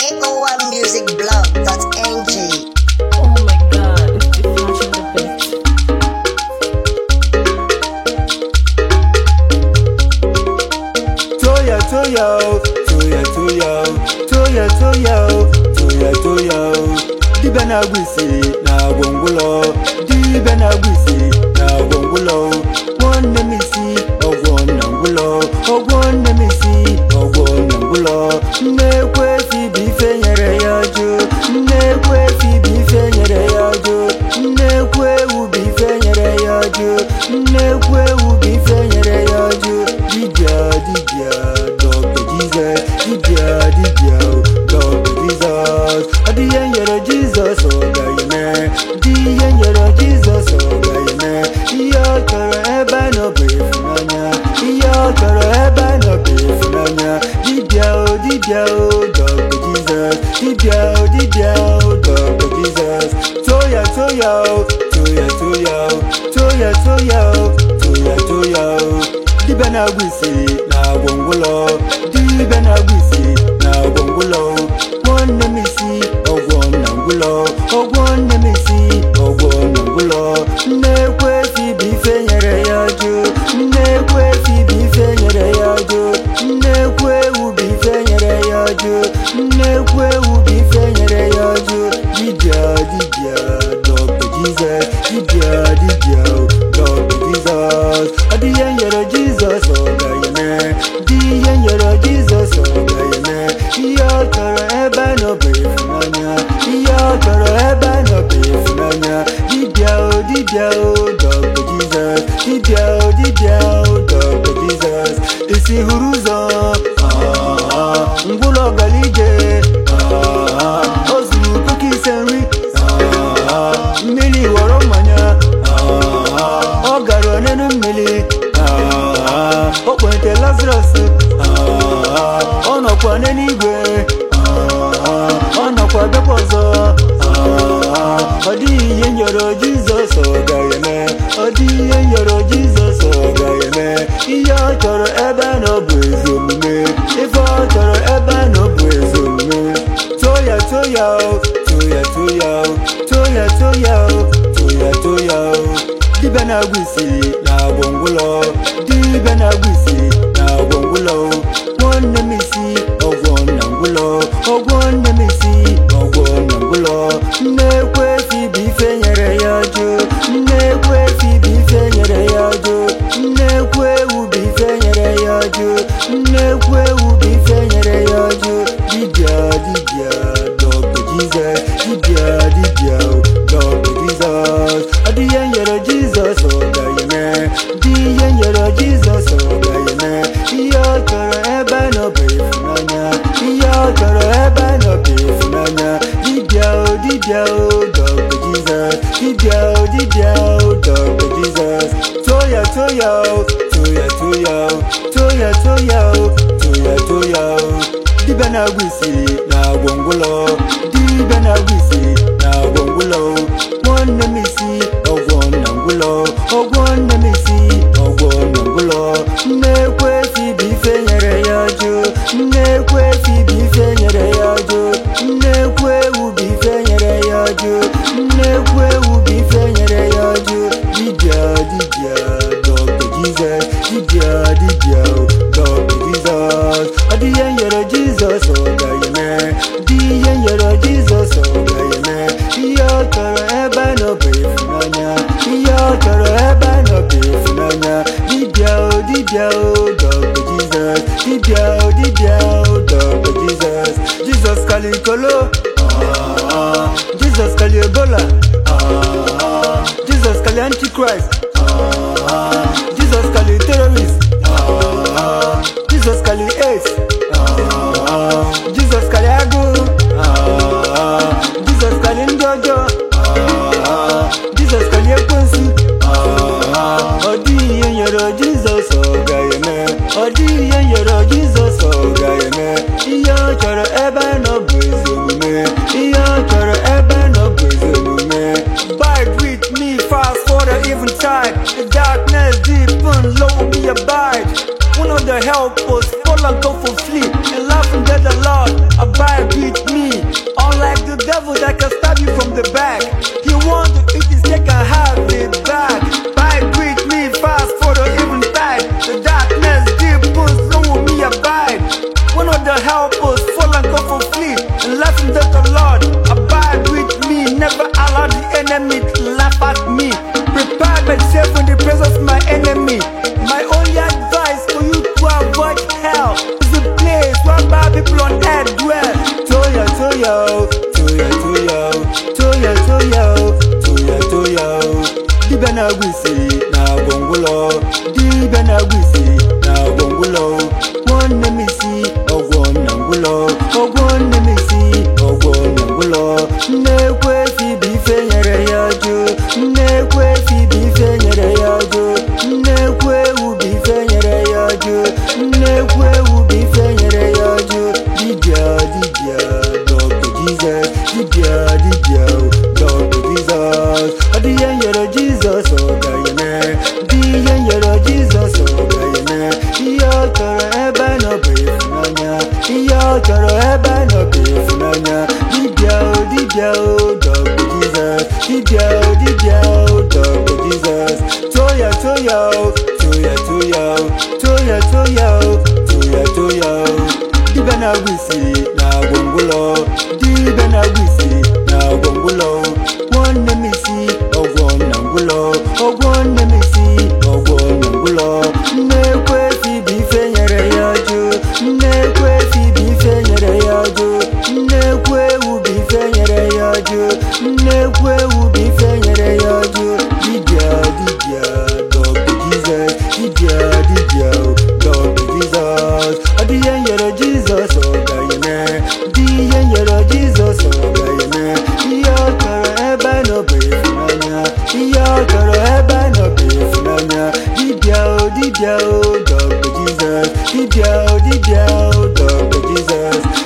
aoamusicblog.ng. Oh my god, it's the flash in the bit. Toya toya o, toya toya o, toya toya o, toya toya o. Dibịa na-agwụ isi na-agwọ ngwụlọ, dibịa na-agwụ isi na-agwọ ngwụlọ. Nwanne m isi ọgwọ na ngwụlọ, ọgwọ nne m isi ọgwọ na ngwụlọ. Nnekwu efi bụ ife nyere ya jụ, nnekwu efi bụ ife nyere ya jụ, nnekwu ewu bụ ife nyere ya jụ, nnekwu ewu bụ ife nyere ya jụ. Dibịa dibịa dọkta Jizọs, dibịa dibịa dọkta Jizọs. Ọ dị ihe nyere Jizọs ọ ga-eme, dị ihe nyere Jizọs ọ ga-eme. Ihe ọ chọrọ ebe a nọ bụ ịfụnanya, ihe ọ chọrọ ebe a nọ bụ ịfụnanya. Dibịa o dibịa o dọkta Jizọs, dibịa o dibịa o dọkta Jizọs. Toya toya o, toya toya o, toya toya o, toya toya o. Dibịa na-agwụ isi na-agwọ ngwụlọ dibịa na-agwụ isi na-agwọ ngwụlọ nwanne m isi ọgwọ na ngwụlọ ọgwọ nne m isi ọgwọ na ngwụlọ nnekwu efi bụ ife nyere ya jụ nnekwu efi bụ ife nyere ya jụ nnekwu ewu bụ ife nyere ya jụ nnekwu ewu bụ ife nyere ya jụ dibịa dibịa dọkta jizọs dibịa dibịa dọkta jizọs ọ dị ihe nyere jizọs ọ ga-eme dị ihe nyere jizọs ọ ga-eme ihe ọ chọrọ ebe a nọ bụ ịfụnanya ihe ọ chọrọ ebe a nọ bụ ịfụnanya dibịa o dibịa o dọkta jizọs dibịa o dibịa o dọkta jizọs isi hụrụ ụzọ ah, ngwụlọ gara ije ah, o zuru puku ise nri ah, mmiri ghọrọ mmanya ah, ọ gara n'elu mmiri ah, o kpente lazarus ah, ọ nọkwa n'eluigwe ah, ọ nọkwa bịakwa ọzọ ah, ọ dịghị ihe nyọrọ jizọs ọ ga-eme ọ dịghị ihe nyọrọ jizọs ọ ga-eme ihe ọ chọrọ ebe a nọ bụ ezi omume ife ọ chọrọ ebe a nọ bụ ezi omume toya toya o toya toya o toya toya o toya toya o dibịa na-agwụ isi na-agwọ ngwụlọ dibịa na-agwụ isi na-agwọ ngwụlọ nwanne m isi ọgwọ na ngwụlọ ọgwọ nne m isi ọgwọ na ngwụlọ nnekwu efi bụ ife nyere ya jụ nnekwu efi bụ ife nyere ya jụ nnekwu ewu bụ ife nyere ya jụ nnekwu ewu bụ ife nyere ya jụ dibịa dibịa dọkta jizọs dibịa dibịa dọkta jizọs ọ dị ihe nyere jizọs ọ ga-eme dị ihe nyere jizọs ọ ga-eme ihe ọ chọrọ ebe a nọ bụ ịfụnanya ihe ọ chọrọ ebe a nọ bụ ịfụnanya dibịa o dibịa o dọkta jizọs dibịa o dibịa o dọkta jizọs toya toya o toya toya o toya toya o toya toya o dibịa na-agwụ isi na-agwọ ngwụlọ dibịa na-agwụ isi na-agwọ ngwụlọ nwanne m isi ọgwọ na ngwụlọ ọgwọ nne m isi ọgwọ na ngwụlọ nnekwu efi bụ ife nyere ya jụ nnekwu efi bụ ife nyere ya jụ nnekwu ewu bụ ife nyere ya jụ nnekwu ewu bụ ife nyere ya jụ dibịa dibịa dọkta jizọs dibịa dibịa dọkta jizọs ọ dị ihe nyere jizọs ọ ga-eme dị ihe nyere jizọs ọ ga-eme ihe ọ chọrọ ebe a nọ bụ ịfụnanya ihe ọ chọrọ ebe a nọ bụ ịfụnanya dibịa o dibịa o dọkta jizọs dibịa o dibịa o dọkta jizọs jizọs kalikolo ah, jizọs kali ebola ah, jizọs kali antichrist ah, jizọs kali terrorist ah, jizọs kali aids ah, jizọs kali agụụ ah, jizọs kali ndị ọjọọ ah, jizọs kali ekwensu ah, ọ dịghị ihe nyere jizọs ọ ga-eme ọ dịghị ihe nyere jizọs ọ ga-eme ihe ọ chọrọ ebe a nọ bụ ezi omume ihe ọ chọrọ ebe a nọ bụ ezi omume Bide with me fast for the eventide The darkness deep and low be abide One of the helpers fall and go for flee And laughing at the Lord Abide with me na-agwụ isi na gwongwụlọ dibịa na-agwụ isi na gwongwụlọ nwanne m isi ọgwọ na ngwụlọ ọgwọ nne m isi ọgwọ na ngwụlọ nnekwu efi bụ ife nyere ya jụ nnekwu efi bụ ife nyere ya jụ nnekwu ewu bụ ife nyere ya jụ nnekwu ewu bụ ife nyere ya jụ dibịa dibịa dọkta jizọs dibịa dibịa dọkta jizọs ọ dị ihe nyere jizọs ọ ga-eme dị ihe nyere jizọs ọ ga-eme ihe ọ chọrọ ebe nọ bụ ịfụnanya ihe ọ chọrọ ebe nọ bụ ịfụnanya dibịa o dibịa o dọkta jizọs dibịa o dibịa o dọkta jizọs toya toya o toya toya o toya toya o toya toya o dibịa na-agwụ isi na gwongwụlọ dibịa na-agwụ isi na gwongwụlọ nwanne m isi ọgwọ na ngwụlọ ọgwọ nne m isi ọgwọ na ngwụlọ nnekwu efi bụ ife nyere ya jụ nnekwu efi bụ ife nyere ya jụ nnekwu ewu bụ ife nyere ya jụ nnekwu ewu bụ ife nyere ya jụ dibịa dibịa dọkta jizọs dibịa dibịa dọkta jizọs ọ dị ihe nyere jizọs ọ ga-eme dị ihe nyere jizọs ọ ga-eme ihe ọ chọrọ ebe nọ bụ ịfụnanya ihe ọ chọrọ ebe nọ bụ ịfụnanya dibịa o dibịa o dọkta jizọs dibịa o dibịa o dọkta jizọs